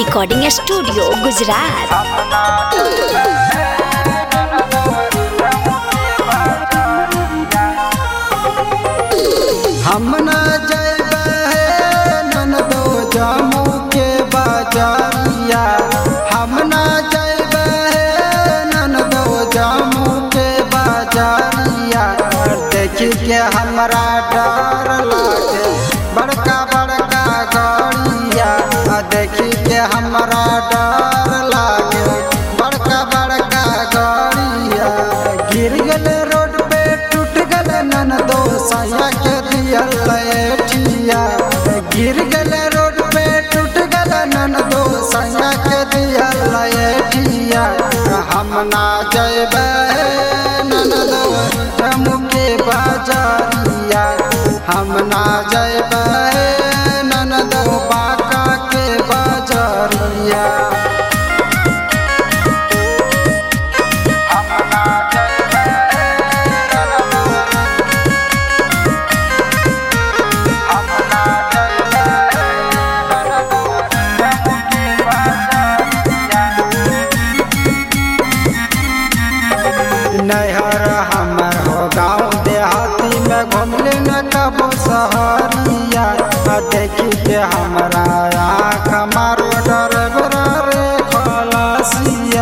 recording studio Gujarat हम न जैबे ननदो जामू के बाजारिया हम न जैबे ननदो जामू के बाजारिया देखी के हमरा डर लागे बड़का बड़का गाड़िया आ देखी के हमरा डर लागे बड़का बड़का गाड़िया गिर गल रोड पे टूट गल ननदो साया के दियल लैठिया गिर गल रोड पे टूट गल ननदो साया के दियल लैठिया हम ना जैबे ननदो जम्मू के बाजारिया हम ना जैबे ननदो बाका के बाजारिया नहर हमर हो गाँव देहाती में घुमले न कबो सहरिया आ देखी के हमरा आँख मारो डर रे खलसिया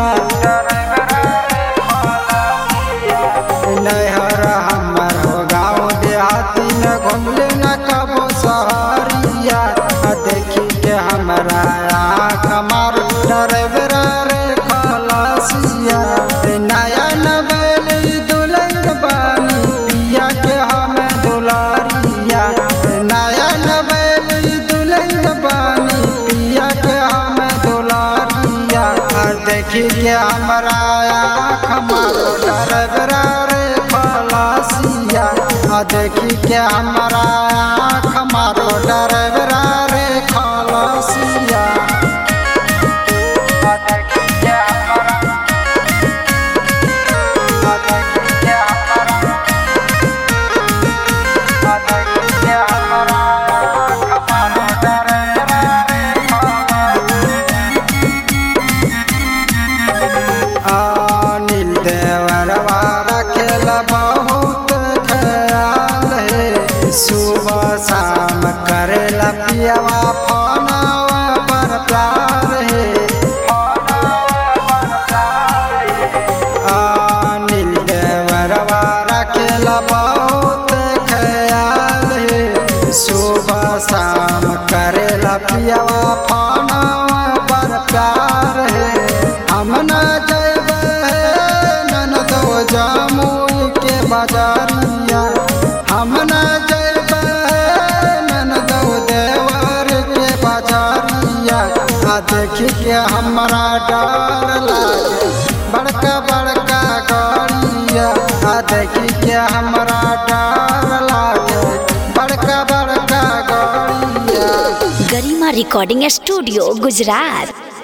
नहर हमर हो गाँव देहाती में घुमले न कबो सहरिया आ देखी के हमरा आँख मारो डर रे खलसिया नया नवेली दुल्हन बानी पिया के हम दुलारिया नया नवेली दुल्हन बानी पिया के हम दुलारिया और देखी के हमरा आँख मारो डरबरा रे खलासिया आ देखी के हमरा आँख मारो डरबरा रे खलासिया आ देखी के हमरा अनिल देवरवा रखेल बहुत ख्याल है सुबह शाम करेला पियवा फोनवा पर प्यार है अनिल देवरवा रखेल बहुत ख्याल है सुबह शाम करेला पियवा फोनवा पर प्यार है हम न जैबे ननदो जामुई के बाजारिया हम न जैबे ननदो देवर के बाजारिया आ देखी के हमरा डर लागे बड़का बड़का गाड़िया आ देखी के हमरा डर लागे बड़का बड़का गाड़िया गरिमा रिकॉर्डिंग स्टूडियो गुजरात